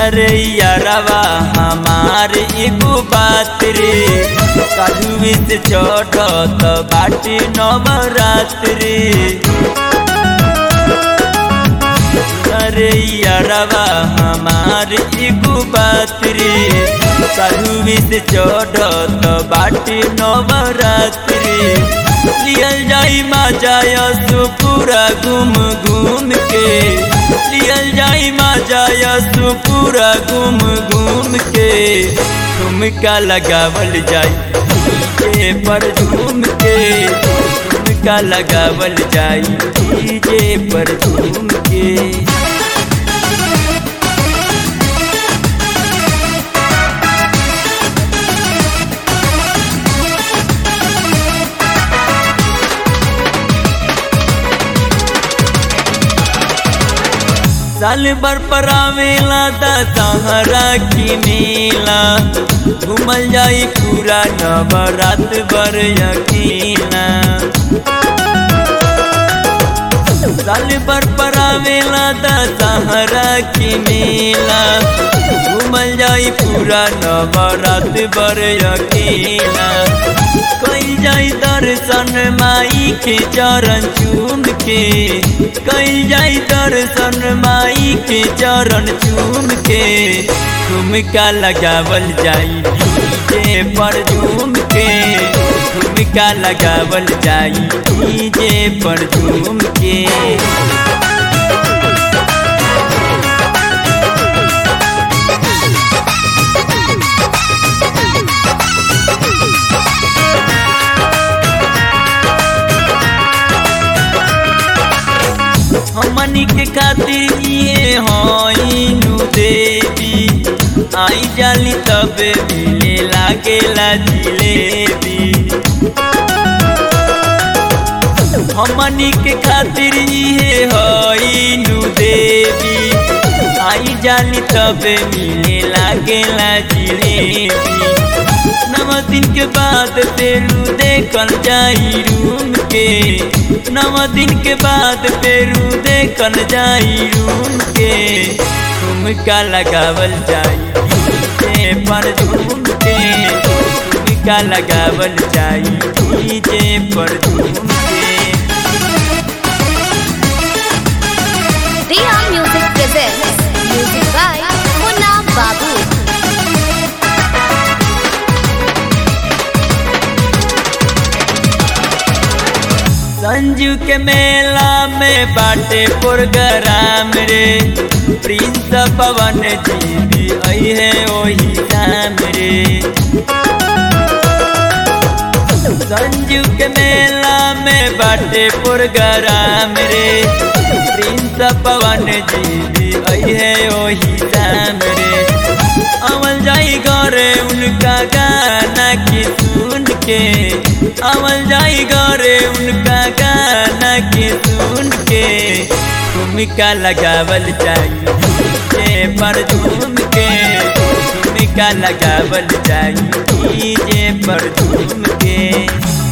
अरे यारवा हमार एगो बात रे कालुए से चढ़त बाटे नवरात्रि अरे यारवा हमार एगो बात रे कालुए से चढ़त बाटे नवरात्रि लियल जाई मा जायसु पूरा घूम घूम के लियल जाई मा जायसु पूरा घूम घूम के ठुमका लगावल जाई डीजे पर झूम के ठुमका लगावल जाई डीजे पर झूम के साल भर पर आवेला दशहरा की मेला घूमल जाई पूरा नवरात भर यकीना साल भर पर आवेला दशहरा की मेला घूमल जाई पूरा नवरात भर यकीना कई जाई दर्शन माई के चरण चूम के कई जाई दर्शन माई के चरण चूम के ठुमका लगावल जाई डीजे पर झूम के ठुमका लगावल जाई डीजे पर झूम के हमनी के खातिर ये हईनु देवी आई जाली तब मिले लागेला जिलेबी हमनी के खातिर ये हईनु देवी आई जाली तब मिले लागेला जिलेबी नव दिन के बाद पेरू देखल जाई रूम के नव दिन के बाद पेरू देखल जाई रूम के ठुमका लगावल जाई डीजे पर झूम के ठुमका लगावल जाई डीजे पर झूम के Riya Music presents music by Munna Babu. Sanju के मेला में बाटे प्रोग्राम रे प्रिंस पवन जी भी आई है वही शाम रे संजू के मेला में बाटे प्रोग्राम रे प्रिंस पवन जी भी आई है वही शाम रे अमल जाई गौरे उनका गाना की सुन के अमल जाई गौरे उनका गाना की सुन के भूमिका लगावल जाई डीजे पर झूम के भूमिका लगावल जाई डीजे पर झूम के